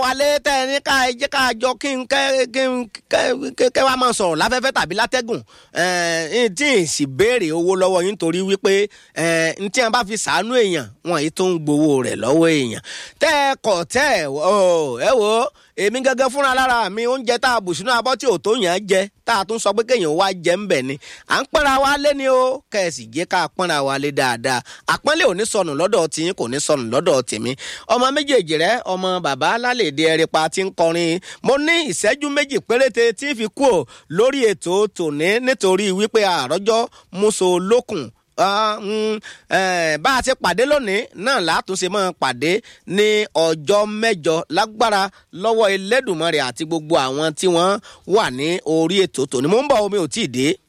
wálé tẹ́ ẹ ní ká ẹ jẹ́ ká jọ kí n kẹ́ kí n kẹ́ kẹ́ wá máa sọ̀rọ̀ láfẹ́fẹ́ tàbí látẹ́gùn ẹ̀ tí ì sì béèrè owó lọ́wọ́ yín torí wípé ẹ̀ n tí wọn bá fi sàánú èèyàn wọn yìí tó ń gbowó rẹ̀ lọ́wọ́ èèyàn tẹ́ ẹ kọ̀ tẹ́ ẹ ẹ wò ó èmi gẹ́gẹ́ fúnra lára mi oúnjẹ tá a bù sínú abọ́ tí ò tó yàn án jẹ tá a tún sọ pé kéèyàn wá jẹ ń bẹ̀ ni à ń pọ́nra wa lé ni o kẹ̀sì jẹ́ ká pọ́nra wa lé dáadáa àpọ́nlé ò ní sọnù lọ́dọ̀ tiyín kò ní sọnù lọ́dọ̀ tèmi ọmọ méjèèjì rẹ ọmọ bàbá lálẹ́dẹ ẹ̀rẹ́pà ti ń kọrin mo ní ìṣẹ́jú méjì péréte tí ń fi kú ò lórí ètò tòní nítorí wípé àròjọ múso lókun bá a ti pàdé lónìí náà látúnṣe máa pàdé ní ọjọ́ mẹ́jọ lágbára lọ́wọ́ Elédùmarè àti gbogbo àwọn tí wọ́n wà ní orí ètò tòní mo ń bọ̀ omi ò tí ì dé.